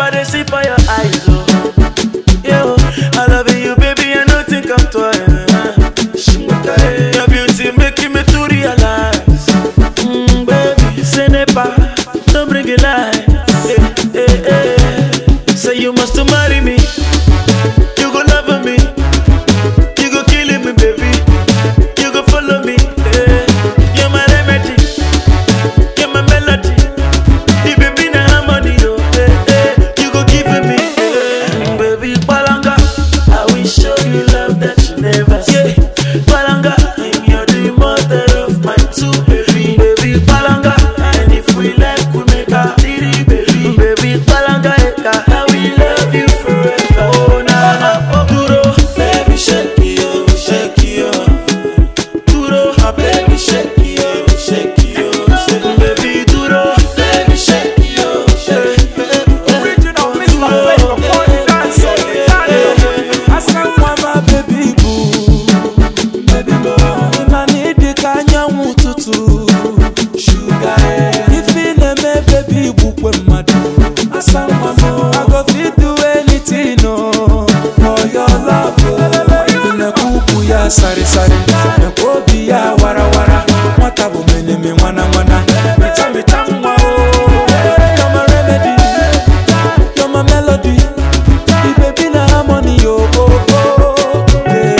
I dey see for your eyes, oh. Yo, I love you, baby, and nothing come twice. Your beauty making me to realize, mm, baby, say never, don't bring it lies. Eh, eh, eh. Say you must marry me, you go love me, you go kill me, baby, you go follow me. eh. You're my remedy, you're my melody. The baby na harmony, oh, eh, eh. You go give me, eh. baby, Palanga. I will show you love that you never see. Palanga, and you're the mother of my two baby, baby, Palanga. And if we like, we make a three, baby, baby, Palanga, eka. I will love you forever. Oh, na na, duro, baby, shake it, oh, shake it, oh. Duro, my baby, shake it, oh, shake it, oh, shake it. Baby, duro, baby, shake it, oh, shake it. Original Mr. Flavor, born in dance, so the dance. I sang one my baby boo, baby boo. Na need the kanyanwu tutu, sugar. If in a me baby bukwe madu, I sang one more. I go fit do anything, no, for your love. oh. Na kuku ya sari sari, na kobi ya wara wara. Mwata bu meneme mwana mwana, mita mita mwa oh. You're my remedy. You're my melody. The baby na harmony, oh, oh, oh.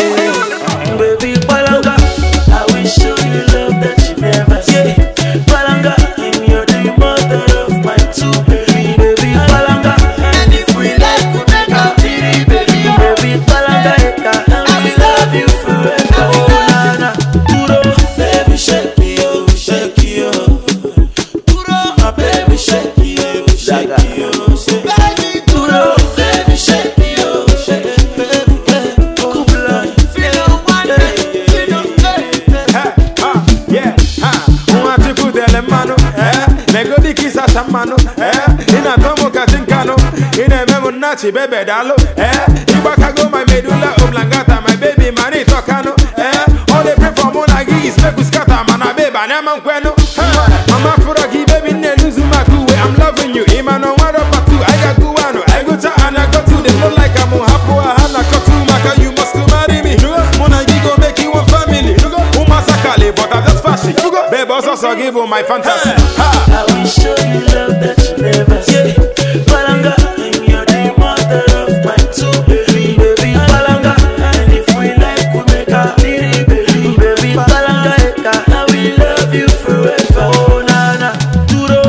Yeah. Baby Palanga, I will show you love that you never see. Palanga, and you're the mother of my two baby. Baby Palanga, and if we like, we make a three, baby. Baby Palanga, eka, and we love you forever. Oh na na, duro, baby shake it, oh, shake it, oh. Duro, my baby shake it, oh, shake it, oh, shake it. Baby duro, baby shake it, oh, shake it, baby. Kubla, feel one day, feel Eh, ah, yeah, ah, unati kudele mano, eh, negodi kisa samano, eh, ina tomo katinkano, ina memo nachi bebe dalo, eh, ibakago my medulla oblongata, my baby mani tokano, eh, all they pray for mona gis, make we scatter, mana beba, nema nkweno, eh, mama furagi, baby ne luzu makuwe, I'm loving you, imano wado patu, I got guano, I go to and I go to, they look like I'm hapo, hana kotu, maka you must marry me, mona gigo make you one family, umasakale, but I'm just fashion, babe also so give you my fantasy, ha. I will show you love that you never see. Palanga, and you're the mother of my two baby. Baby Palanga, and if we like, we make a three baby. Baby Palanga, eka, I will love you forever. Oh na na, duro.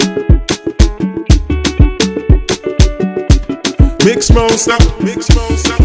Mix monster, mix monster.